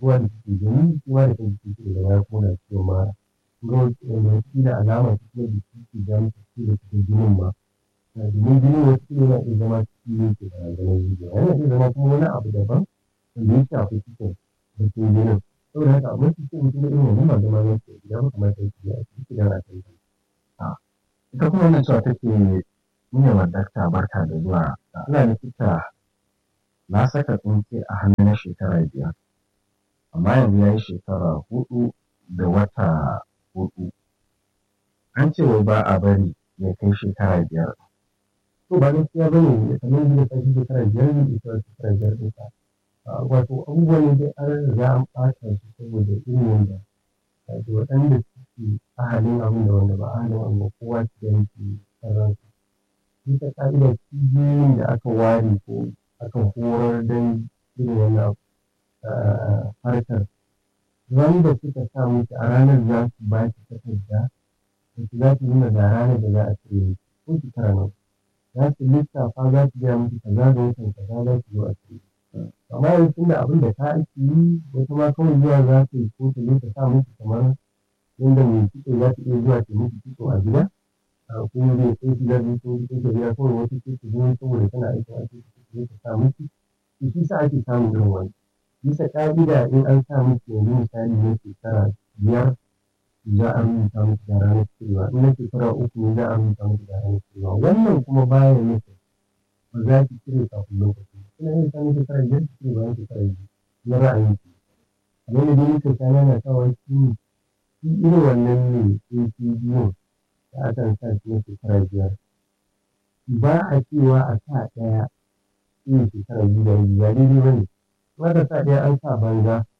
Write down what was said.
kowa da suke gani kowa da kan jiki da baya kuma na ciwon mara ga wanda kila alama ta kuma da suke ga musu ciwo da cikin jinin ma domin jini wasu yana iya zama ciki ne ke barazanar zuciya yana iya zama kuma wani abu daban wanda ya shafi cikin bakin jinin saboda haka amma su ce mutum irin wannan ba zama yake gida ba kamar sai ya ci don a kan ita kuma wannan cewa take mune wa dakta barka da zuwa ina likita na saka tsinke a hannu na shekara biyar amma yanzu ya yi shekara hudu da wata hudu an ce wai ba a bari ya kai shekara biyar to ba gaskiya bane kamar yadda ya kai shekara biyar ne ita shekara biyar ɗinsa wato abubuwan ne dai an riga an ɓata su saboda irin yadda wato waɗanda suke ahalin abin da wanda ba ahalin abin ba kowa su da yake sarransa bisa ƙa'idar cibiyoyin da aka ware ko aka horar don irin wannan harkar wanda suka sa musu a ranar za su ba shi takarda da su za su nuna ga ranar da za a cire ko shekara nan za su lissafa za su gaya musu kaza da watan kaza za su zo a cire amma yanzu tun da abin da ta ake yi wata ma kawai zuwa za ta yi ko ta zo ta sa musu kamar yadda mai kitso za ta iya zuwa ta musu kitso a gida ko zai sai su zargi ko ko ta gida kawai wata ce ta zo saboda tana aikin asibiti ta zo ta sa musu to shi sa ake samun irin wani bisa ƙa'ida in an sa musu yanzu misali na shekara biyar za a rubuta musu da ranar cirewa in na shekara uku ne za a rubuta musu da ranar cirewa wannan kuma baya nufin ba za ki cire kafin lokacin suna yin samun shekara biyar su cire bayan shekara biyu na ra'ayin su kamar da dai muka sha nana sawa shi ne shi irin wannan ne sai shi biyun da akan sa shi na shekara biyar ba a cewa a sa ɗaya shi shekara biyu da rabi ba daidai ba ne kuma da sa ɗaya an sa banza